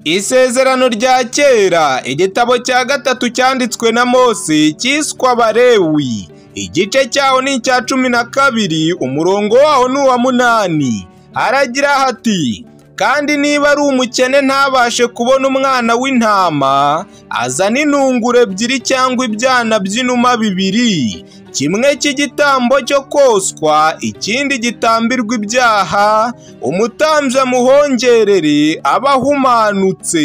Isezerano rya kera igitabo cya gatatu cyanditswe na Mose cyiswe Abalewi igice cyaho ni icya cumi na kabiri umurongo waho ni uwa munani haragira hati kandi niba ari umukene ntabashe kubona umwana w'intama azane intunguro ebyiri cyangwa ibyana by'inuma bibiri kimwe cy'igitambo cyo koswa ikindi gitambirwa ibyaha umutambyi amuhongerere aba ahumanutse